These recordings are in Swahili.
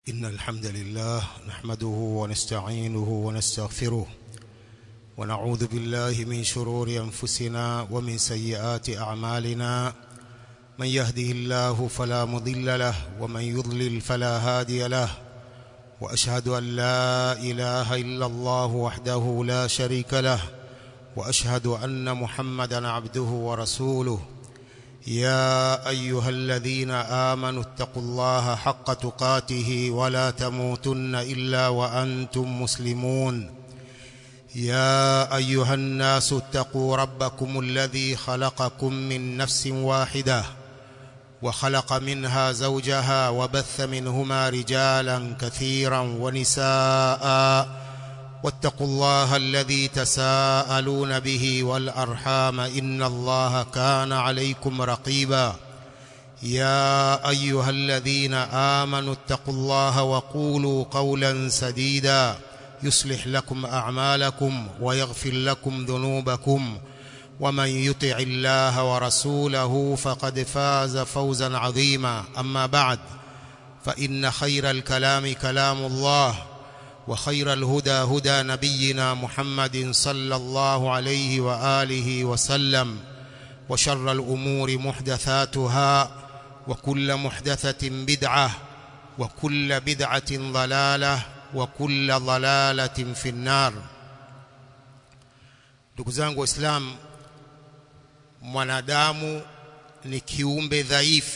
إن الحمد لله نحمده ونستعينه ونستغفره ونعوذ بالله من شرور أنفسنا ومن سيئات أعمالنا من يهده الله فلا مضل له ومن يضلل فلا هادي له وأشهد أن لا إله إلا الله وحده لا شريك له وأشهد أن محمدا عبده ورسوله يا أيها الذين آمنوا اتقوا الله حق تقاته ولا تموتن إلا وأنتم مسلمون يا أيها الناس اتقوا ربكم الذي خلقكم من نفس واحدة وخلق منها زوجها وبث منهما رجالا كثيرا ونساء واتقوا الله الذي تساءلون به والأرحام إن الله كان عليكم رقيبا يا أيها الذين آمنوا اتقوا الله وقولوا قولا سديدا يصلح لكم أعمالكم ويغفر لكم ذنوبكم ومن يطع الله ورسوله فقد فاز فوزا عظيما أما بعد فإن خير الكلام كلام الله وخير الهدى هدى نبينا محمد صلى الله عليه وآله وسلم وشر الأمور محدثاتها وكل محدثة بدعة وكل بدعة ضلالة وكل ضلالة في النار ndugu zangu waislamu mwanadamu ni kiumbe dhaifu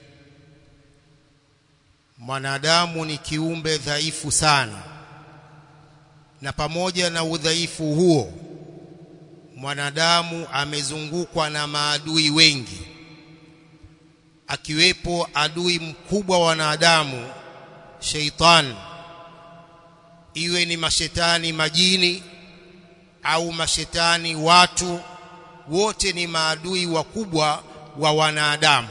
mwanadamu ni kiumbe dhaifu sana na pamoja na udhaifu huo mwanadamu amezungukwa na maadui wengi akiwepo adui mkubwa wa wanadamu sheitan iwe ni mashetani majini au mashetani watu wote ni maadui wakubwa wa wanadamu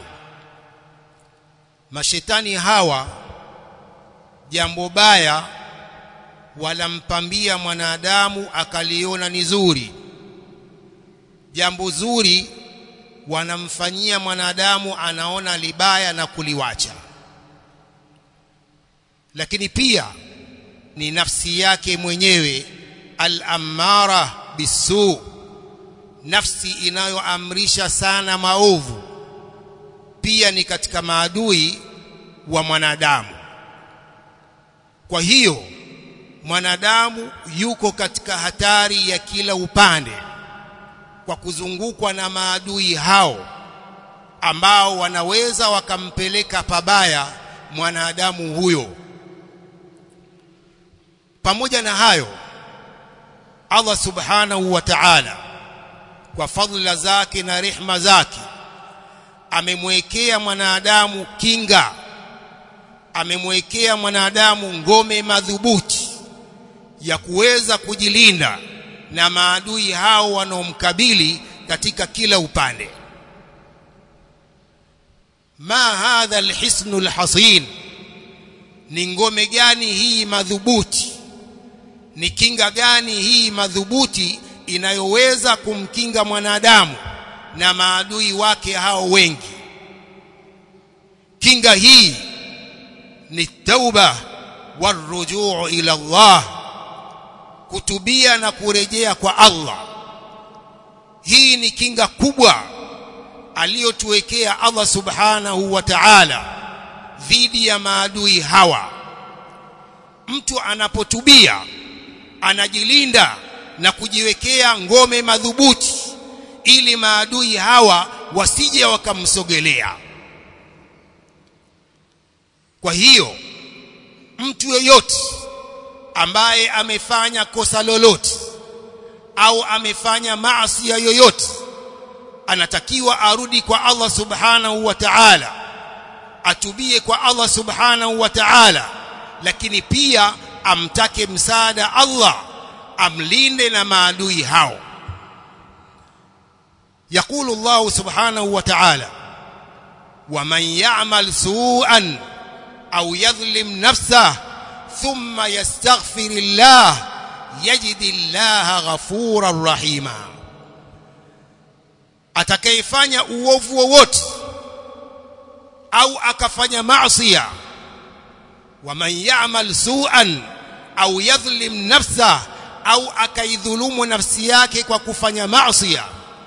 mashetani hawa jambo baya walampambia mwanadamu akaliona ni zuri jambo zuri wanamfanyia mwanadamu anaona libaya na kuliwacha lakini pia ni nafsi yake mwenyewe al-ammara bisu nafsi inayoamrisha sana maovu pia ni katika maadui wa mwanadamu kwa hiyo mwanadamu yuko katika hatari ya kila upande kwa kuzungukwa na maadui hao ambao wanaweza wakampeleka pabaya mwanadamu huyo pamoja na hayo Allah subhanahu wa ta'ala kwa fadhila zake na rehma zake amemwekea mwanadamu kinga amemwekea mwanadamu ngome madhubuti ya kuweza kujilinda na maadui hao wanaomkabili katika kila upande ma hadha alhisnu alhasin ni ngome gani hii madhubuti ni kinga gani hii madhubuti inayoweza kumkinga mwanadamu na maadui wake hao wengi kinga hii ni tauba warujuu ila Allah kutubia na kurejea kwa Allah hii ni kinga kubwa aliyotuwekea Allah subhanahu wa ta'ala dhidi ya maadui hawa mtu anapotubia anajilinda na kujiwekea ngome madhubuti ili maadui hawa wasije wakamsogelea kwa hiyo mtu yeyote ambaye amefanya kosa lolote au amefanya maasi yoyote anatakiwa arudi kwa Allah subhanahu wa ta'ala atubie kwa Allah subhanahu wa ta'ala lakini pia amtake msaada Allah amlinde na maadui hao يقول الله سبحانه وتعالى ومن يعمل سوءا أو يظلم نفسه ثم يستغفر الله يجد الله غفورا رحيما atakayefanya uovu wowote au akafanya maasiya waman ya'mal su'an au yadhlim nafsa au akaidhulumu nafsi yake kwa kufanya maasi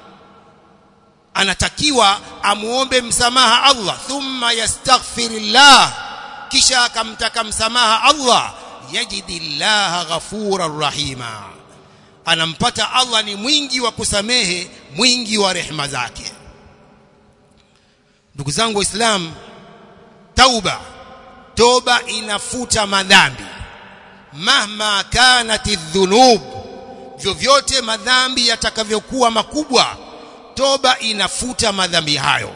anatakiwa amuombe msamaha Allah thumma yastaghfirillah kisha akamtaka msamaha Allah yajidillaha ghafurar rahima anampata Allah ni mwingi wa kusamehe mwingi wa rehema zake ndugu zangu waislamu tauba toba inafuta madhambi mahma kanati dhunub vyovyote madhambi yatakavyokuwa makubwa toba inafuta madhambi hayo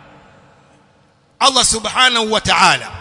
Allah subhanahu wa ta'ala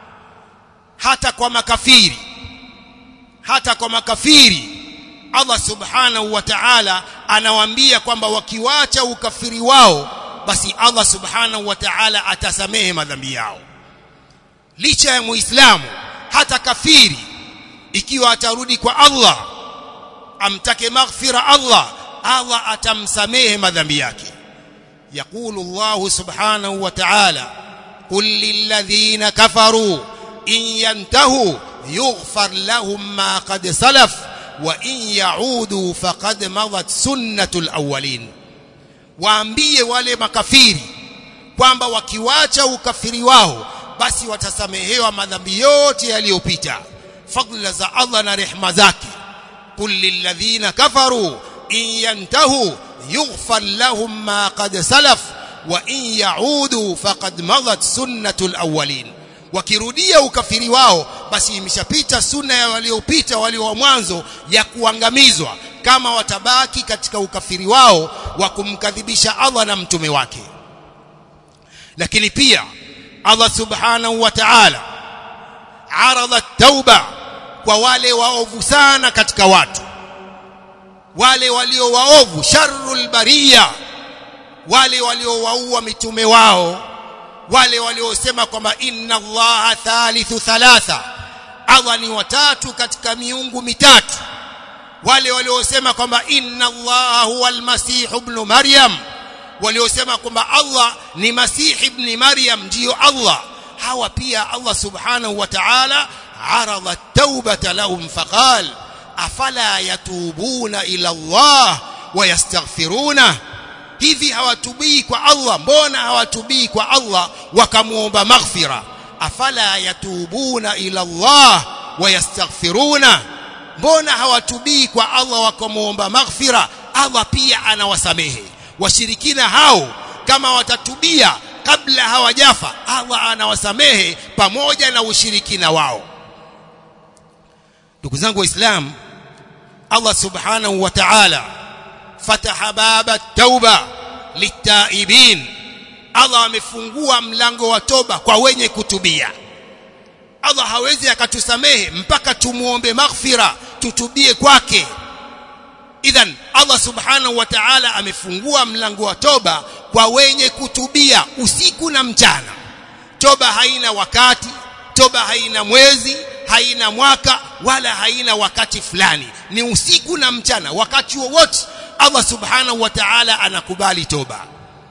hata kwa makafiri hata kwa makafiri Allah subhanahu wa ta'ala anawaambia kwamba wakiwacha ukafiri wao basi Allah subhanahu wa ta'ala atasamehe madhambi yao licha ya muislamu hata kafiri ikiwa atarudi kwa Allah amtake maghfira Allah Allah atamsamehe madhambi yake يقول الله سبحانه وتعالى قل للذين كفروا إن ينتهوا يغفر لهم ما قد سلف وإن يعودوا فقد مضت سنة الأولين waambie wale makafiri kwamba wakiwacha ukafiri wao basi watasamehewa madhambi yote yaliyopita fadla za Allah na rehema zake kul lilladhina kafaru in yantahu yughfar lahum ma qad salaf wa in yaudu faqad madat sunnatul awwalin wakirudia ukafiri wao basi imeshapita sunna ya waliopita walio wa mwanzo ya kuangamizwa kama watabaki katika ukafiri wao wa kumkadhibisha Allah na mtume wake lakini pia Allah subhanahu wa ta'ala arada tauba kwa wale waovu sana katika watu wale walio waovu sharrul bariya wale waliowaua mitume wao wale waliosema kwamba inna allaha thalithu thalatha Allah ni watatu katika miungu mitatu wale waliosema kwamba inna allaha huwa almasih ibn maryam waliosema kwamba Allah ni masih ibn maryam ndiyo Allah hawa pia Allah subhanahu wa ta'ala arada at-taubata lahum faqal afala yatubuna ila Allah wayastaghfiruna hivi hawatubii kwa Allah mbona hawatubii kwa Allah wakamuomba maghfira afala yatubuna ila Allah wayastaghfiruna mbona hawatubii kwa Allah wakamuomba maghfira Allah pia anawasamehe washirikina hao kama watatubia kabla hawajafa Allah anawasamehe pamoja na ushirikina wao ndugu zangu waislamu Allah subhanahu wa ta'ala fataha baba tauba litaibin Allah amefungua mlango wa toba kwa wenye kutubia Allah hawezi akatusamehe mpaka tumuombe maghfira tutubie kwake idhan Allah subhanahu wa ta'ala amefungua mlango wa toba kwa wenye kutubia usiku na mchana toba haina wakati toba haina mwezi haina mwaka wala haina wakati fulani ni usiku na mchana wakati wowote Allah subhanahu wa ta'ala anakubali toba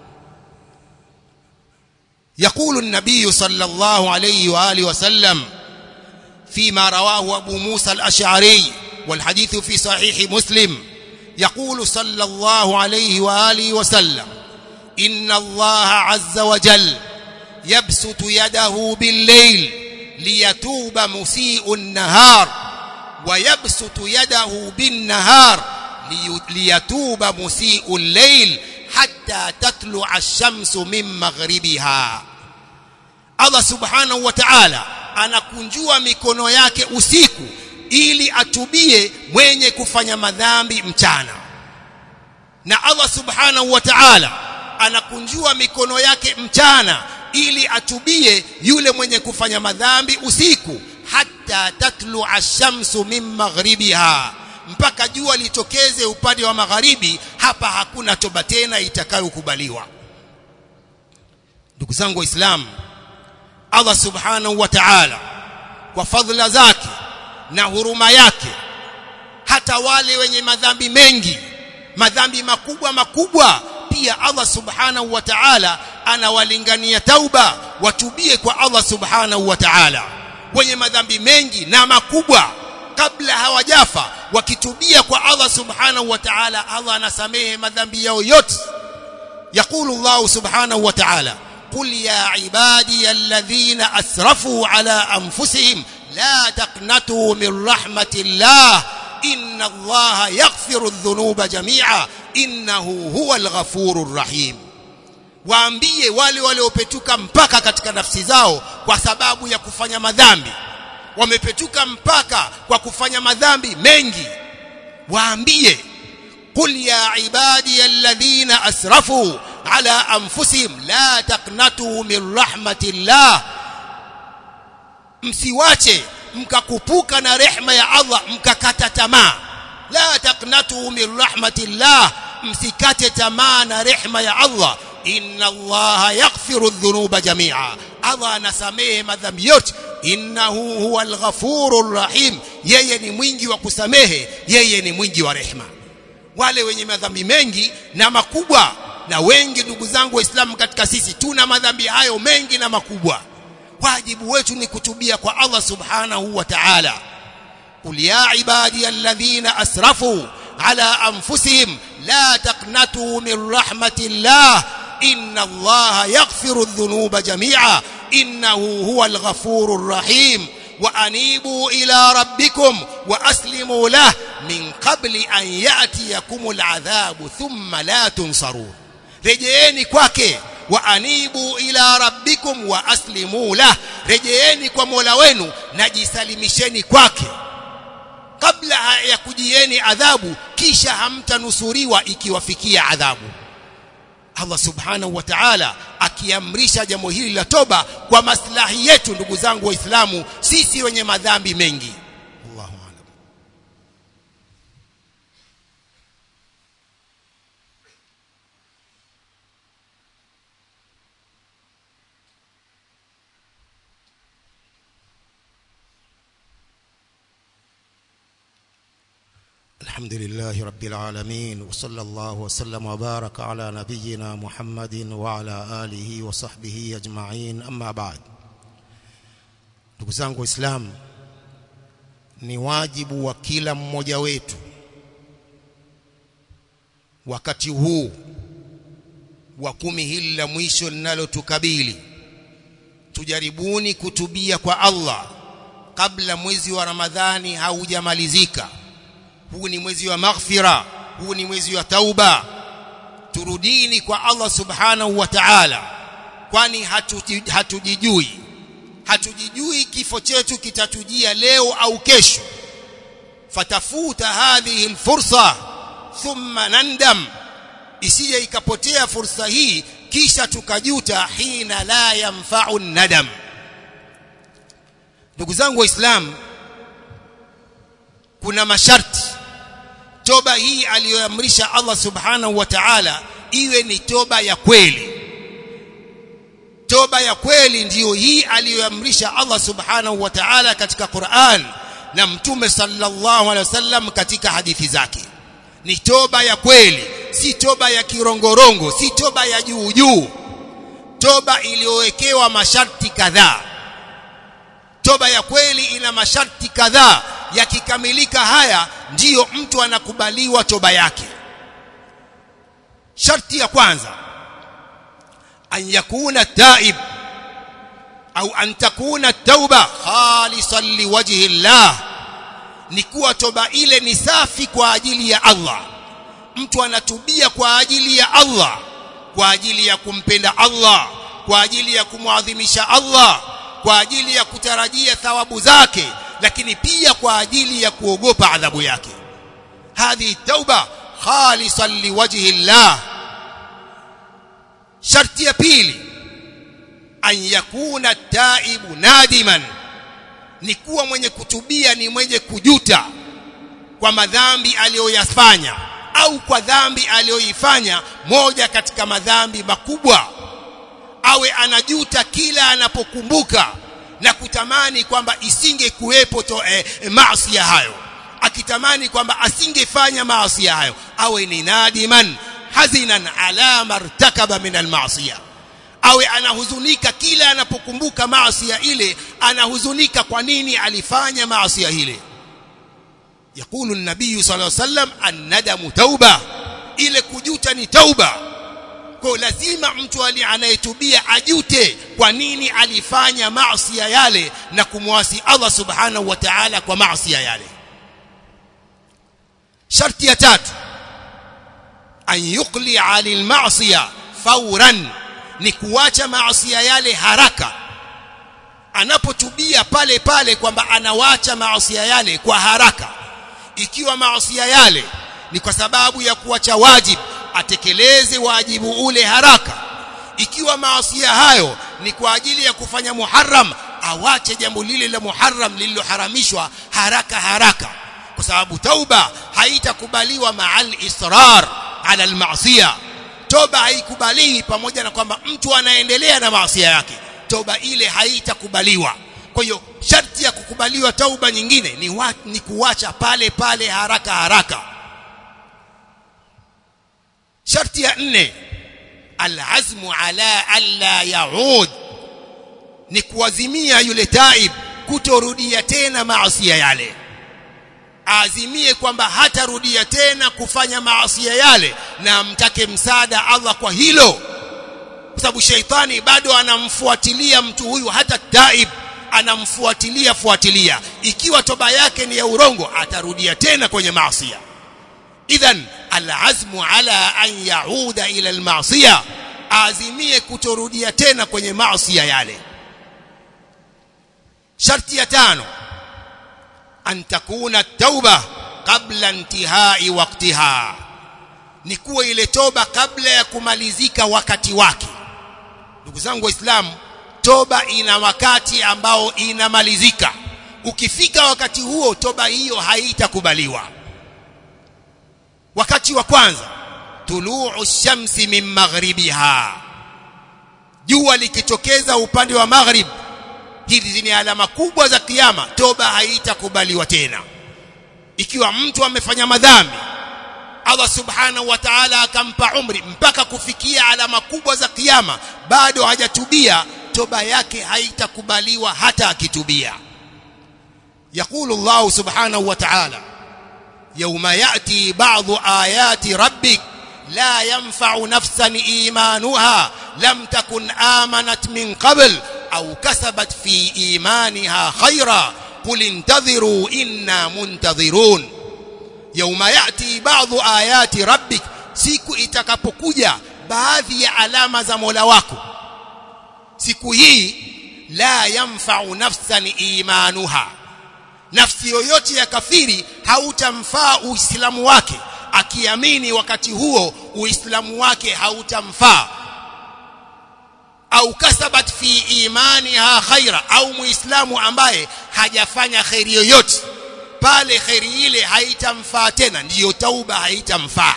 يقول النبي صلى الله عليه واله وسلم فيما رواه ابو موسى الاشعري والحديث في صحيح مسلم يقول صلى الله عليه واله وسلم ان الله عز وجل يبسط يده بالليل ليتوب مسيء النهار ويبسط يده بالنهار ليتوب مسيء الليل حتى تطلع الشمس من مغربها Allah subhanahu wa ta'ala anakunjua mikono yake usiku ili atubie mwenye kufanya madhambi mchana na Allah subhanahu wa ta'ala anakunjua mikono yake mchana ili atubie yule mwenye kufanya madhambi usiku hatta tatlu ash-shamsu min maghribiha mpaka jua litokeze upande wa magharibi hapa hakuna toba tena itakayokubaliwa ndugu zangu waislamu Allah subhanahu wa ta'ala kwa fadhila zake na huruma yake hata wale wenye madhambi mengi madhambi makubwa makubwa pia Allah subhanahu wa ta'ala anawalingania tauba watubie kwa Allah subhanahu wa ta'ala wenye madhambi mengi na makubwa kabla hawajafa wakitubia kwa Allah subhanahu wa ta'ala Allah anasamehe madhambi yao yote يقول الله سبحانه وتعالى قل يا عبادي الذين أسرفوا على أنفسهم لا تقنطوا من رحمة الله إن الله يغفر الذنوب جميعا إنه هو الغفور الرحيم waambie wale waliopetuka mpaka katika nafsi zao kwa sababu ya kufanya madhambi wamepetuka mpaka kwa kufanya madhambi mengi waambie qul ya ibadi alladhina asrafu ala anfusihim la taqnatu min rahmatillah msiwache mkakupuka na rehma ya Allah mkakata tamaa la taqnatu min rahmatillah msikate tamaa na rehma ya Allah inna Allah yaghfiru dhunuba jami'a Allah anasamehe madhambi yote innahu huwal ghafurur rahim yeye ni mwingi wa kusamehe yeye ni mwingi wa rehma wale wenye madhambi mengi na makubwa na wengi ndugu zangu waislamu katika sisi tuna madhambi hayo mengi na makubwa wajibu wetu ni kutubia kwa Allah subhanahu wa ta'ala qul ya ibadi alladhina asrafu ala anfusihim la taqnatu min rahmatillah inna allaha yaghfiru dhunuba jami'a innahu huwal ghafurur rahim وأنيبوا إلى ربكم وأسلموا له من قبل أن يأتيكم العذاب ثم لا تنصرون رجعيني kwake وأنيبوا إلى ربكم وأسلموا له رجعيني kwa Mola wenu najisalimisheni kwake kabla ya kujieni adhabu kisha hamtanusuriwa ikiwafikia adhabu Allah subhanahu wa ta'ala akiamrisha jambo hili la toba kwa maslahi yetu ndugu zangu waislamu sisi wenye madhambi mengi Allahu a'lam الحمد لله رب العالمين وصلى الله وسلم وبارك على نبينا محمد وعلى آله وصحبه أجمعين أما بعد ndugu zangu waislamu ni wajibu wa kila mmoja wetu wakati huu wa kumi hili la mwisho linalotukabili tujaribuni kutubia kwa Allah kabla mwezi wa Ramadhani haujamalizika huu ni mwezi wa maghfira huu ni mwezi wa tauba turudini kwa Allah subhanahu wa ta'ala kwani hatujijui hatu hatujijui kifo chetu kitatujia leo au kesho fatafuta hadhihi alfursa thumma nandam isije ikapotea fursa hii kisha tukajuta hina la yanfa'u nadam ndugu zangu waislamu kuna masharti toba hii aliyoamrisha Allah subhanahu wa ta'ala iwe ni toba ya kweli toba ya kweli ndiyo hii aliyoamrisha Allah subhanahu wa ta'ala katika Qur'an na mtume sallallahu alaihi wasallam katika hadithi zake ni toba ya kweli si toba ya kirongorongo si toba ya juu juu toba iliyowekewa masharti kadhaa toba ya kweli ina masharti kadhaa yakikamilika haya ndiyo mtu anakubaliwa toba yake sharti ya kwanza an yakuna taib au an takuna tauba khalisan liwajhi Allah ni kuwa toba ile ni safi kwa ajili ya Allah mtu anatubia kwa ajili ya Allah kwa ajili ya kumpenda Allah kwa ajili ya kumwadhimisha Allah kwa ajili ya kutarajia thawabu zake lakini pia kwa ajili ya kuogopa adhabu yake hadhi tauba khalisan liwajhi Allah sharti ya pili an yakuna taibu nadiman ni kuwa mwenye kutubia ni mwenye kujuta kwa madhambi aliyoyafanya au kwa dhambi aliyoifanya moja katika madhambi makubwa awe anajuta kila anapokumbuka na kutamani kwamba isinge kuwepo eh, maasi hayo akitamani kwamba asingefanya maasi hayo awe ni nadiman hazinan ala martakaba min almaasiya awe anahuzunika kila anapokumbuka maasi ile anahuzunika kwa nini alifanya maasi ile يقول النبي صلى الله عليه وسلم الندم توبه ile kujuta ni tauba kwa lazima mtu anayetubia ajute kwa nini alifanya maasi yale na kumwasi Allah subhanahu wa ta'ala kwa maasi yale sharti ya tatu an yuqli 'anil ma'siya fawran ni kuacha maasi yale haraka anapotubia pale pale kwamba anawacha maasi yale kwa haraka ikiwa maasi yale ni kwa sababu ya kuacha wajibu atekeleze wajibu ule haraka ikiwa maasi hayo ni kwa ajili ya kufanya muharram awache jambo lile la muharram lililoharamishwa haraka haraka kwa sababu tauba haitakubaliwa ma'al israr ala al-ma'siyah toba haikubaliwi pamoja na kwamba mtu anaendelea na maasi yake toba ile haitakubaliwa kwa hiyo sharti ya kukubaliwa tauba nyingine ni, wa, ni kuwacha pale pale haraka haraka sharti ya nne alazmu ala alla yaud ni kuazimia yule taib kutorudia tena maasi yale azimie kwamba hatarudia tena kufanya maasi yale na amtake msaada Allah kwa hilo kwa sababu sheitani bado anamfuatilia mtu huyu hata taib anamfuatilia fuatilia ikiwa toba yake ni ya urongo atarudia tena kwenye maasi idhan alazmu ala an yauda ila almaasiya azimie kutorudia tena kwenye maasi yale sharti ya tano an takuna tauba kabla intihai waktiha ni kuwa ile toba kabla ya kumalizika wakati wake ndugu zangu waislamu toba ina wakati ambao inamalizika ukifika wakati huo toba hiyo haitakubaliwa wakati wa kwanza tuluu shamsi min maghribiha jua likitokeza upande wa maghrib hizi ni alama kubwa za kiyama toba haitakubaliwa tena ikiwa mtu amefanya madhambi Allah subhanahu wa ta'ala akampa umri mpaka kufikia alama kubwa za kiyama bado hajatubia toba yake haitakubaliwa hata akitubia يقول الله سبحانه وتعالى يوم يأتي بعض آيات ربك لا ينفع نفسا إيمانها لم تكن آمنت من قبل أو كسبت في إيمانها خيرا قل انتظروا إنا منتظرون يوم يأتي بعض آيات ربك siku itakapokuja baadhi ya alama za Mola wako siku hii la yanfa'u nafsan imanuha nafsi yoyote ya kafiri hautamfaa uislamu wake akiamini wakati huo uislamu wake hautamfaa au kasabat fi imaniha khaira au muislamu ambaye hajafanya khairi yoyote pale khairi ile haitamfaa tena ndiyo tauba haitamfaa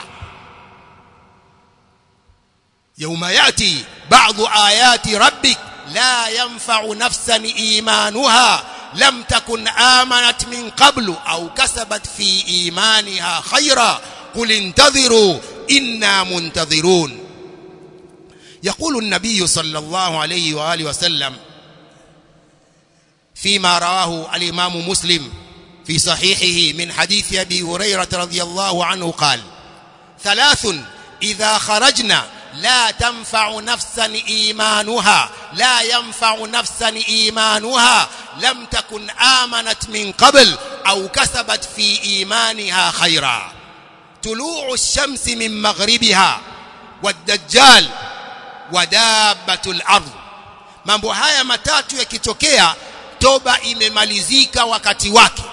يوم ياتي بعض ايات ربك لا ينفع نفسا ايمانها لم تكن امنت من قبل او كسبت في ايمانها خيرا قل انتظروا انا منتظرون يقول النبي صلى الله عليه واله وسلم فيما رواه الامام مسلم في صحيحه من حديث ابي هريره رضي الله عنه قال ثلاث اذا خرجنا لا تنفع نفسا ايمانها لا ينفع نفسا ايمانها لم تكن امنت من قبل او كسبت في ايمانها خيرا طلوع الشمس من مغربها والدجال ودابه الارض mambo haya matatu yakitokea toba imemalizika wakati wake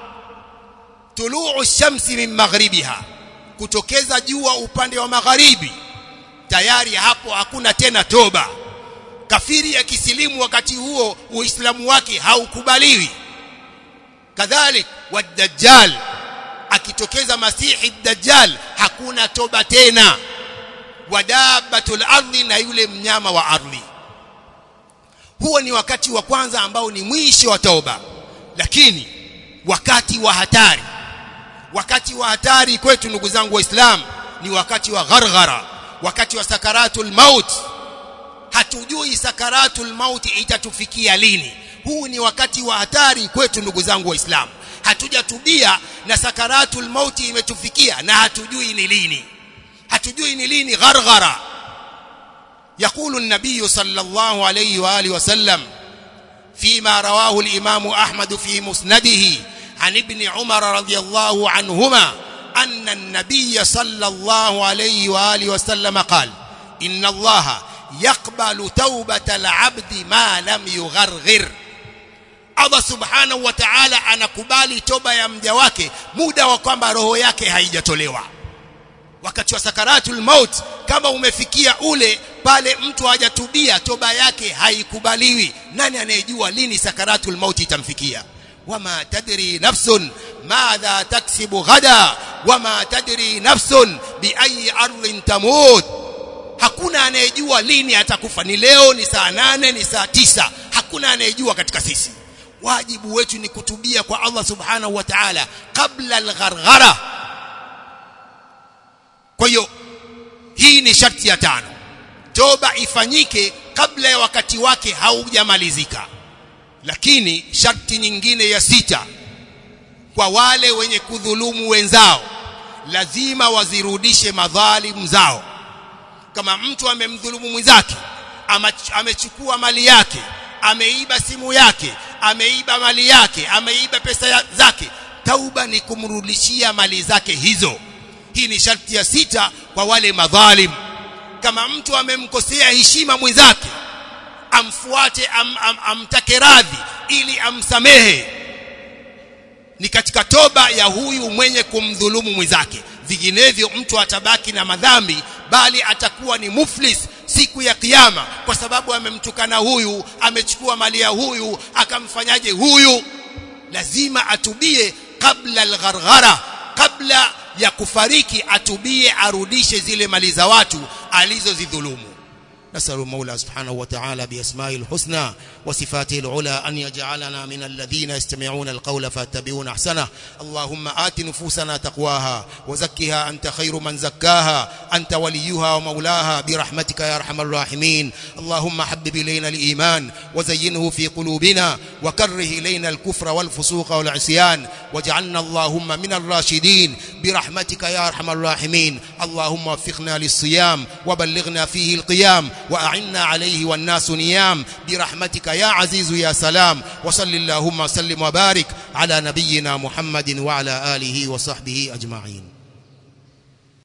tuluu shamsi min maghribiha kutokeza jua upande wa magharibi tayari hapo hakuna tena toba kafiri akisilimu wakati huo uislamu wake haukubaliwi kadhalik wadajjal akitokeza masihi dajjal hakuna toba tena wadabatul ardhi na yule mnyama wa ardhi huo ni wakati wa kwanza ambao ni mwisho wa toba lakini wakati wa hatari wakati wa hatari kwetu ndugu zangu waislamu ni wakati wa gharghara wakati wa sakaratul maut hatujui sakaratul mauti itatufikia lini huu ni wakati wa hatari kwetu ndugu zangu waislamu hatujatubia na sakaratul mauti imetufikia na hatujui ni lini hatujui ni lini gharghara يقول النبي صلى الله عليه واله وسلم فيما رواه الامام احمد في مسنده عن ابن عمر رضي الله عنهما ان النبي صلى الله عليه واله وسلم قال ان الله يقبل توبه العبد ما لم يغرغر Allah subhanahu wa ta'ala anakubali toba ya mja wake muda wa kwamba roho yake haijatolewa wakati wa sakaratul maut kama umefikia ule pale mtu hajatubia toba yake haikubaliwi nani anayejua lini sakaratul maut itamfikia wama tadri nafsun madha taksibu ghada wama tadri nafsun bi ayi ardhin tamut hakuna anayejua lini atakufa ni leo ni saa nane ni saa tisa hakuna anayejua katika sisi wajibu wetu ni kutubia kwa Allah subhanahu wa ta'ala kabla al-gharghara kwa hiyo hii ni sharti ya tano toba ifanyike kabla ya wakati wake haujamalizika lakini sharti nyingine ya sita kwa wale wenye kudhulumu wenzao lazima wazirudishe madhalimu zao kama mtu amemdhulumu mwenzake amechukua mali yake ameiba simu yake ameiba mali yake ameiba pesa ya, zake tauba ni kumrudishia mali zake hizo hii ni sharti ya sita kwa wale madhalim kama mtu amemkosea heshima mwenzake amfuate am, am, amtake radhi ili amsamehe ni katika toba ya huyu mwenye kumdhulumu mwenzake vinginevyo mtu atabaki na madhambi bali atakuwa ni muflis siku ya kiyama kwa sababu amemtukana huyu amechukua mali ya huyu akamfanyaje huyu lazima atubie kabla algharghara kabla ya kufariki atubie arudishe zile mali za watu alizozidhulumu نسأل المولى سبحانه وتعالى بأسمائه الحسنى وصفاته العلى أن يجعلنا من الذين يستمعون القول فاتبعون أحسنه اللهم آت نفوسنا تقواها وزكها أنت خير من زكاها أنت وليها ومولاها برحمتك يا أرحم الراحمين اللهم حبب إلينا الإيمان وزينه في قلوبنا وكره إلينا الكفر والفسوق والعصيان واجعلنا اللهم من الراشدين برحمتك يا أرحم الراحمين اللهم وفقنا للصيام وبلغنا فيه القيام وأعنا عليه والناس نيام برحمتك يا عزيز يا سلام وصل اللهم وسلم وبارك على نبينا محمد وعلى آله وصحبه أجمعين